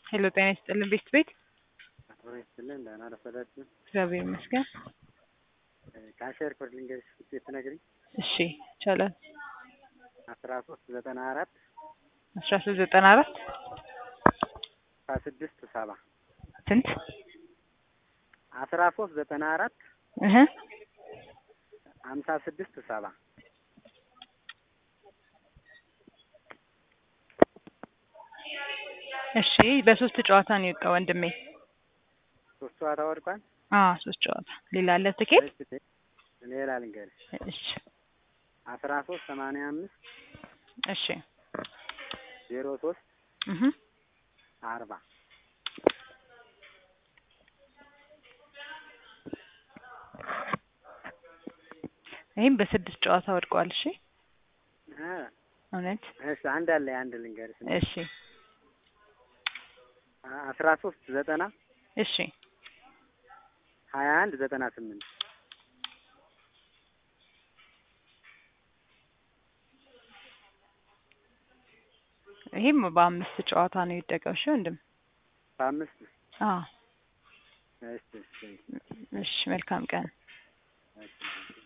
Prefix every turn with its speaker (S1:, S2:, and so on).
S1: ሄሎ ጤና ይስጥልን ቤት ቤት
S2: አብሮ ይስጥልን ደህና ረፈዳችሁ።
S1: እግዚአብሔር ይመስገን።
S2: ካሸር ኮድ ልንገርሽ ውጤት ትነግሪኝ።
S1: እሺ ይቻላል።
S2: አስራ ሶስት ዘጠና አራት
S1: አስራ ሶስት ዘጠና አራት
S2: አስራ ስድስት ሰባ
S1: ስንት
S2: አስራ ሶስት ዘጠና አራት
S1: እህ
S2: ሀምሳ ስድስት ሰባ
S1: እሺ በሶስት ጨዋታ ነው የወጣው ወንድሜ።
S2: ሶስት ጨዋታ ወድቋል።
S1: አዎ ሶስት ጨዋታ። ሌላ አለ ትኬት?
S2: እሺ፣ ሌላ ልንገርሽ
S1: እሺ
S2: አስራ ሶስት ሰማንያ አምስት
S1: እሺ
S2: ዜሮ ሶስት
S1: እህ
S2: አርባ
S1: ይህም በስድስት ጨዋታ ወድቋል። እሺ
S2: እ
S1: እውነት
S2: እሺ አንድ አለ አንድ ልንገርሽ
S1: እሺ
S2: አስራ ሶስት ዘጠና
S1: እሺ
S2: ሀያ አንድ ዘጠና ስምንት
S1: ይህም በአምስት ጨዋታ ነው የወደቀው። እሺ ወንድም
S2: በአምስት
S1: አዎ
S2: እሺ እሺ
S1: እሺ መልካም ቀን።
S2: እሺ